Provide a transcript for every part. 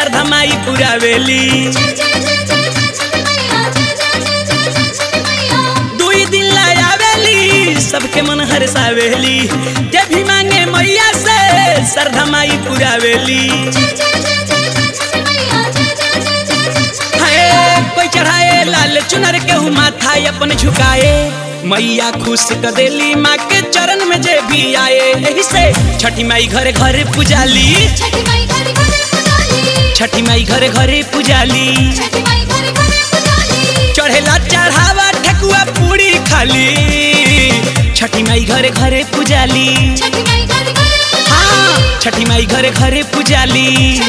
श्रद्धा माई पुरावेली दुई दिन लायावेली सबके मन हरसावेली जे भी मांगे मैया से श्रद्धा माई पुरावेली हाय कोई चढ़ाए लाल चुनर के हूँ माथा अपन झुकाए मैया खुश कर देली माँ के चरण में जे भी आए यही से छठी माई घरे घरे पुजाली छठी माई घरे घरे पुजाली चढ़ेला चढ़ावा ठकुआ पूरी खाली छठी माई घरे घरे पुजाली हाँ छठी माई घरे घरे पुजाली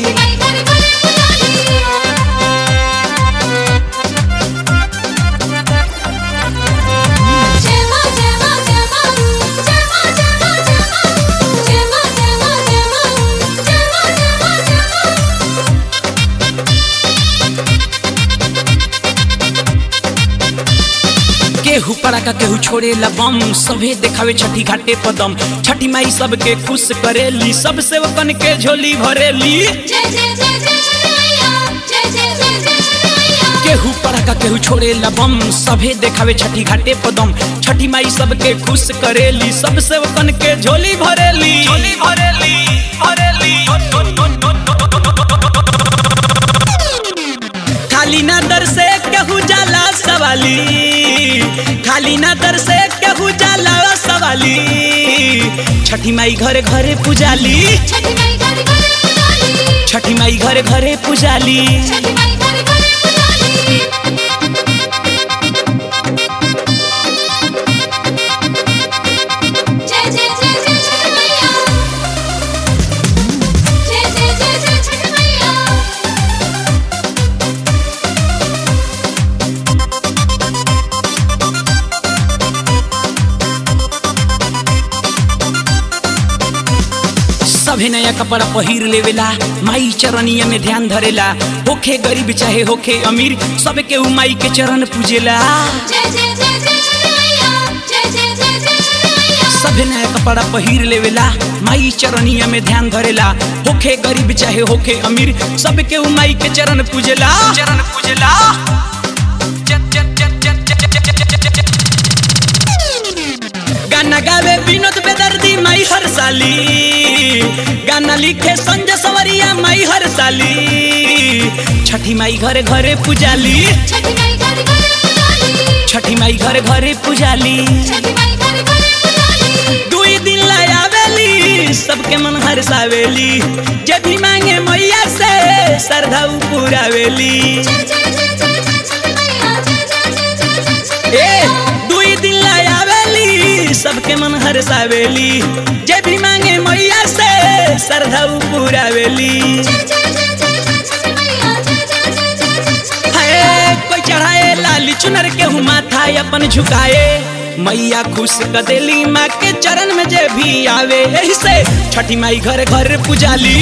केहू पड़ाका केहू छोड़ेला बम सभे देखावे छठी घाटे पदम छठी माई सबके खुश करेली सब सेवकन के झोली भरेली केहू पड़ाका केहू छोड़ेला बम सभे देखावे छठी घाटे पदम छठी माई सबके खुश करेली सब सेवकन के झोली भरेली झोली भरेली भरेली खाली ना दर से केहू जाला सवाली खाली ना दर से केहू जाला सवाली छठी माई घरे घरे पुजाली छठी माई घरे घरे पुजाली सभे नया कपड़ा पहिर लेवेला माई चरनिया में ध्यान धरेला होखे गरीब चाहे होखे अमीर सबके उ माई के चरण पूजेला सभे नया कपड़ा पहिर लेवेला माई चरनिया में ध्यान धरेला होखे गरीब चाहे होखे अमीर सबके उ माई के चरण पूजेला चरण पूजेला गाना गावे विनोद बेदर्दी माई हर साली गाना लिखे संजय सवरिया माई हर साली छठी माई घरे घरे पुजाली छठी माई घरे घरे पुजाली दुई दिन लायावेली सबके मन हरसावेली जे भी मांगे मैया से श्रद्धा पुरावेली ए दुई दिन लायावेली सबके मन हरसावेली जे भी मांगे मैया से श्रद्धा पुरावेली हाय कोई चढ़ाए लाली चुनर के हूँ माथा अपन झुकाए मैया खुश कर देली माँ के चरण में जे भी आवे यही से छठी माई घरे घरे पुजाली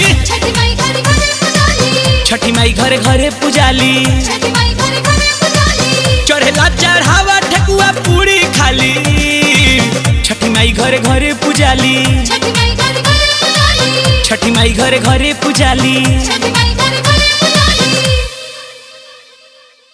छठी माई घरे घरे पुजाली चढ़ेला चढ़ावा ठकुआ पूरी खाली छठी माई घरे घरे पुजाली छठी माई घरे घरे पुजाली छठी माई